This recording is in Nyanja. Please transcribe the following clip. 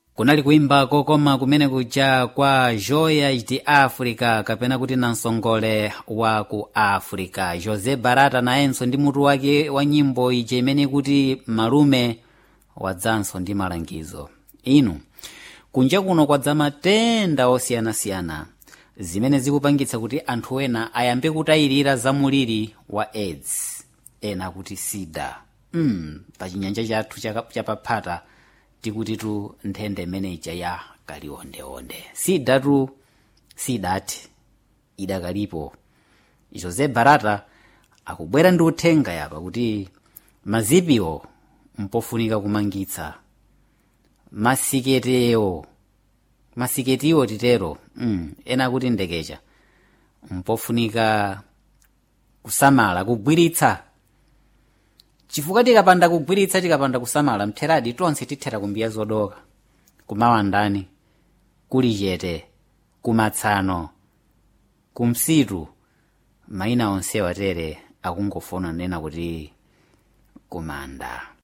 kunali kuimba kokoma kumene kuja kwa joya de africa kapena kuti namsongole wa ku africa jose barata nayenso ndi mutu wake wa nyimbo ije imene kuti malume wadzanso ndi malangizo inu kunja kuno kwadza matenda osiyanasiyana zimene zikupangitsa kuti anthu ena ayambe kutayirira za muliri wa aids ena kuti sida mm, pa chinyanja chathu chapaphata tikuti tu nthenda imene ija ya kaliondeonde sida tu sidati idakalipo jose barata akubwera ndi uthenga yapa kuti mazipiwo mpofunika kumangitsa masiketewo masiketiwo titero mm, ena kuti ndekecha mpofunika kusamala kugwiritsa chifukwa tikapanda kugwiritsa tikapanda kusamala mtheradi tonse tithera kumbiya zodoka kumawandani kuli chete kumatsano kumsitu mayina onsewa tere akungofuna nena kuti kumanda